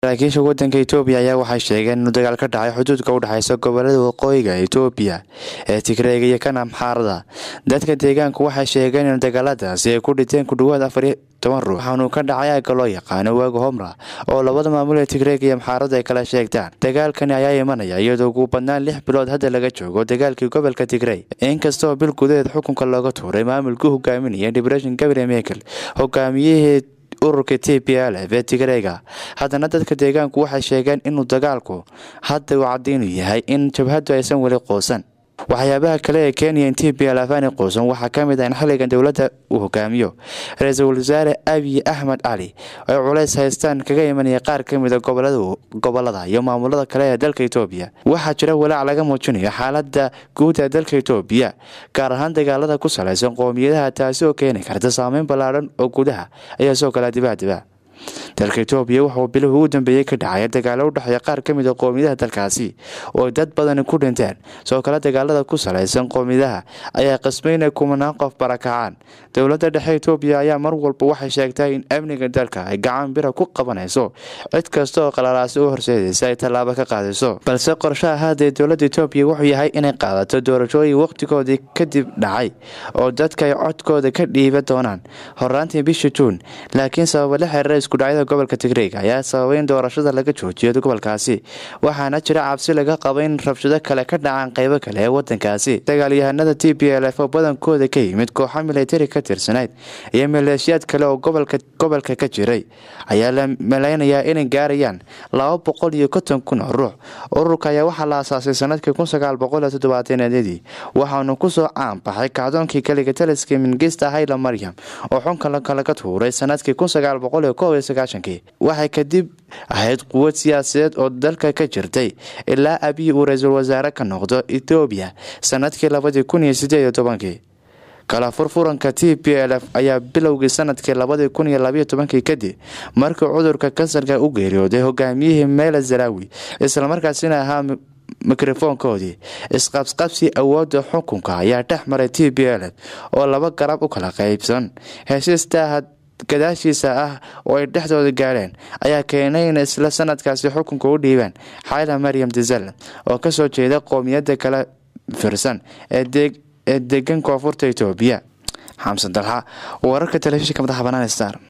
saraakiisha wadanka etoobiya ayaa waxay sheegeen inuu dagaal ka dhacay xuduudka u dhexeysa gobolada waqooyiga etoobiya ee tigreega iyo kan amxaarada dadka deegaanku waxay sheegeen in dagaaladaasi ay ku dhinteen ku dhawaad afar iyo toban ruux waxaanuu ka dhacay aagga loo yaqaano waaga homra oo labada maamul ee tigreega iyo amxaarada ay kala sheegtaan dagaalkani ayaa imanaya iyadoo ugu badnaan lix bilood hadda laga joogo dagaalkii gobolka tigrey inkastoo bil gudaheed xukunka looga tuuray maamulkii hogaaminaya dibreshin gabriel mekel hogaamiyihii ururka t p l f ee tigreega haddana dadka deegaanku waxay sheegeen inuu dagaalku hadda uu caddiinu yahay in jabhaddu aysan weli quusan waxyaabaha kale ee kenya in t p l f aanay quusan waxaa ka mid ah in xilligan dowladda uu hogaamiyo ra-iisul wasaare abiy axmed cali ay culays haystaan kaga imanaya qaar ka mida gobolada iyo maamulada kale ee dalka etoobiya waxaa jira walaac laga muujinayo xaalada guud ee dalka etoobiya gaar ahaan dagaalada ku salaysan qoomiyadaha taasi oo keeni karta saameyn ballaadhan oo gudaha ayaa soo kala dibaadiba dalka etoobiya wuxuu bilihii ugu dambeeyey ka dhacay dagaalo u dhexeeya qaar ka mid a qoomiyadaha dalkaasi oo dad badani ku dhinteen soo kale dagaalada ku salaysan qoomiyadaha ayaa qasbay inay kumanaan qof barakacaan dowladda dhexe etoobiya ayaa mar walba waxay sheegtay in amniga dalka ay gacan bira ku qabanayso cid kasta oo qalalaasi u horseedaysa ay tallaabo ka qaadayso balse qorshaha haddee dowladda etoobiya wuxuu yahay inay qaadato doorashooyin wakhtigoodii kadib dhacay oo dadka ay codkooda ka dhiiba doonaan horaantii bisha juun laakiin sababa la xiriira iskudhacyada gobolka tigreega ayaa sababay in doorashada laga joojiyo gobolkaasi waxaana jira cabsi laga qaba in rabshado kale ka dhacaan qeybo kale ee wadankaasi dagaalyahanada t p l f oo badankooda ka yimid kooxa militari ka tirsanayd iyo maleeshiyaad kale oo gobolka ka jiray ayaa la malaynayaa inay gaarayaan laba boqol iyo konton kun oo ruux ururka ayaa waxaa la asaasay sanadkii kun sagaal boqol iyo toddobaatanadii waxaanu kusoo caanbaxay kacdoonkii kaliga taliska mingista hayla maryam oo xunka laga tuuray sanadkii kun sagaal boqol iyo kow iyo sagaashankii waxay kadib ahayd quwad siyaasadeed oo dalka ka jirtay ilaa abiy uu ra-iisul wasaare ka noqdo etoobiya sanadkii labadii kun iyo sideed iyo tobankii kala furfuranka t p l f ayaa bilowgii sanadkii labadii kun iyo labayo tobankii kadib markii cudurka kansarka u geeriyooday hogaamiyihii meela zarawi islamarkaasina ahaa mikrofoonkoodii isqabsqabsi awoodda xukunka ayaa dhex maray t p l f oo laba garab u kala qaybsan heshiistaaha gadaashiisa ah oo ay dhexdooda gaadheen ayaa keenay in isla sanadkaasi xukunka u dhiibaan xayla maryam dizal oo kasoo jeeda qoomiyadda kala firsan ee degan koonfurta etoobiya xamsan dalxa wararka telefishinka madaxa banaan star